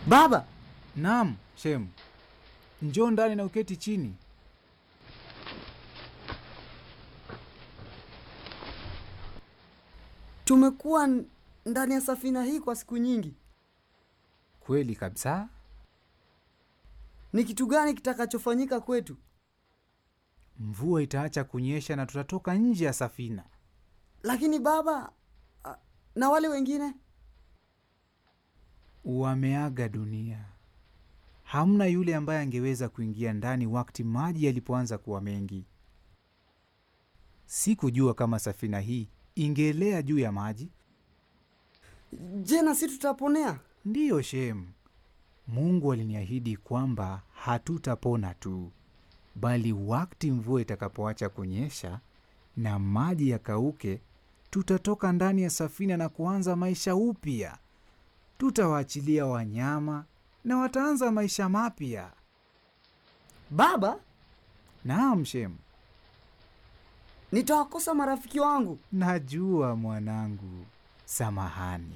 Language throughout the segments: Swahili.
Baba, Naam, Shem. Njoo ndani na uketi chini. tumekuwa n- ndani ya safina hii kwa siku nyingi. Kweli kabisa. Ni kitu gani kitakachofanyika kwetu? Mvua itaacha kunyesha na tutatoka nje ya safina. Lakini baba, a- na wale wengine Wameaga dunia. Hamna yule ambaye angeweza kuingia ndani wakati maji yalipoanza kuwa mengi. Sikujua kama safina hii ingeelea juu ya maji. je, na si tutaponea? Ndiyo Shem, Mungu aliniahidi kwamba hatutapona tu, bali wakati mvua itakapoacha kunyesha na maji yakauke, tutatoka ndani ya safina na kuanza maisha upya. Tutawaachilia wanyama na wataanza maisha mapya. Baba, Naam Shem, nitawakosa marafiki wangu. najua mwanangu, samahani.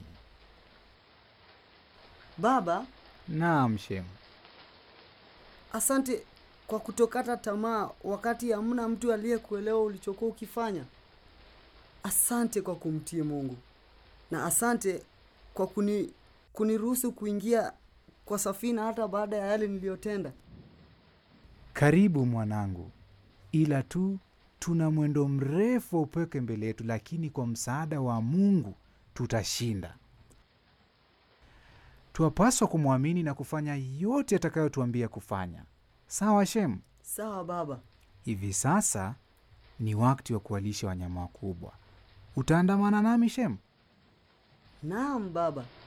Baba, Naam Shem, asante kwa kutokata tamaa wakati hamna mtu aliyekuelewa ulichokuwa ukifanya. Asante kwa kumtii Mungu, na asante kwa kuni kuniruhusu kuingia kwa safina hata baada ya yale niliyotenda. Karibu mwanangu, ila tu tuna mwendo mrefu wa upweke mbele yetu, lakini kwa msaada wa Mungu tutashinda. Twapaswa kumwamini na kufanya yote atakayotuambia kufanya. Sawa Shem? Sawa baba. Hivi sasa ni wakati wa kuwalisha wanyama wakubwa. Utaandamana nami Shem? Naam baba.